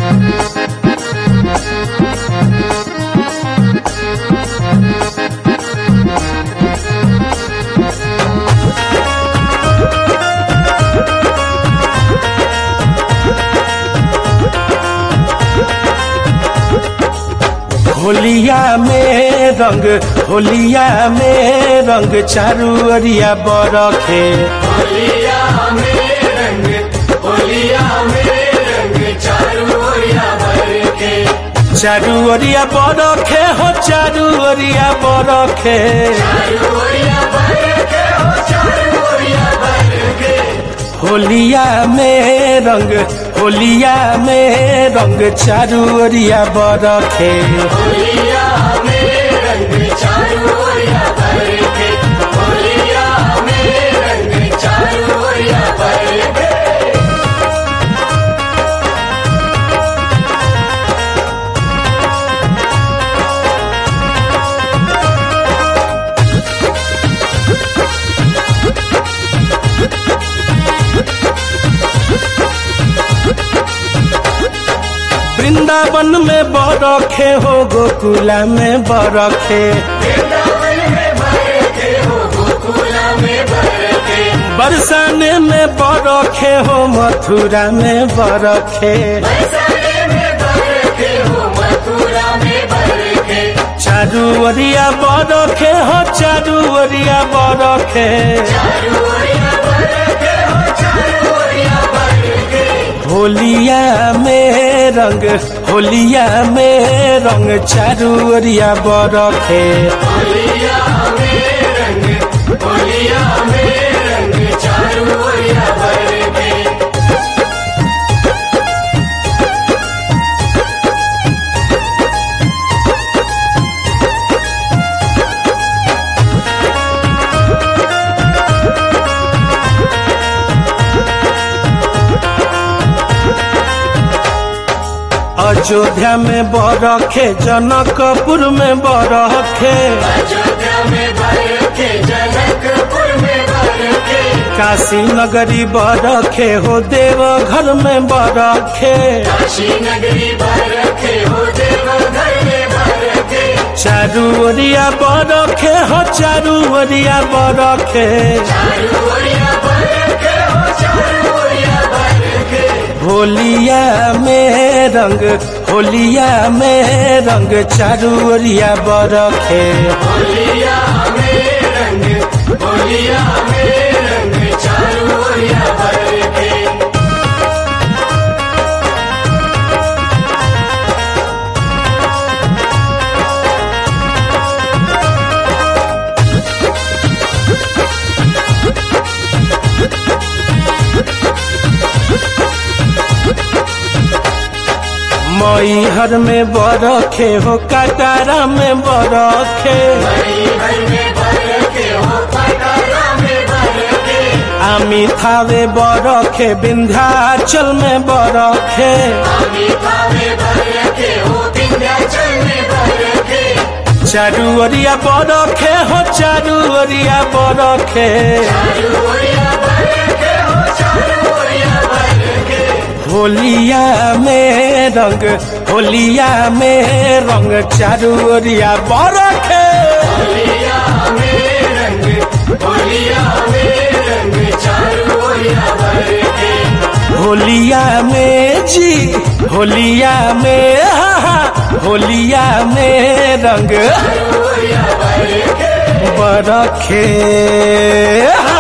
होलिया में रंग होलिया में रंग चारू अरिया बरखे होलिया में रंग होलिया में रंग चारू ओरिया भर के चारू अरिया बरखे हो चारू अरिया बरखे चारू ओरिया भर के हो चारू ओरिया भर के होलिया में रंग होलिया में रंग चारू अरिया बरखे होलिया में रंग चारू ओरिया भर के होलिया में रंग चारू ओरिया भर के वृंदावन में बरखे हो गोकुला में बरखे वृंदावन में भर के हो गोकुला में भर के बरसाने में बरखे हो मथुरा में बरखे बरसाने में भर के हो मथुरा में भर के चारू अरिया बरखे हो चारू अरिया बरखे चारू ओरिया भर के हो चारू ओरिया भर के होलिया में रंग होलिया में रंग चारू अरिया बरखे होलिया में रंग होलिया में रंग चारू ओरिया भर के अयोध्या में बरखे जनकपुर में बरखे अयोध्या में भर के जनकपुर में भर के काशी नगरी बरखे हो देव घर में बरखे काशी नगरी भर के हो देव घर में भर के चारू ओरिया बरखे हो चारू ओरिया बरखे चारू ओरिया भर के हो चारू ओरिया भर के होलिया में रंग होलिया में रंग चारू ओरिया बरखे होलिया में रंग होलिया में रंग चारू ओरिया भर के मई हर में बरखे हो कटारा में बरखे मई भर में भर के हो पटारा में भर के आमी थावे बरखे विंध्याचल में बरखे आमी थावे भर के हो विंध्याचल में भर के चारू ओरिया बरखे हो चारू ओरिया बरखे चारू ओरिया भर के हो चारू ओरिया भर के होलिया में रंग होलिया में रंग चारू ओरिया बरखे होलिया में रंग होलिया में रंग चारू ओरिया भर के होलिया में जी होलिया में हा, हा, होलिया में रंग ओरिया भर के बरखे हा,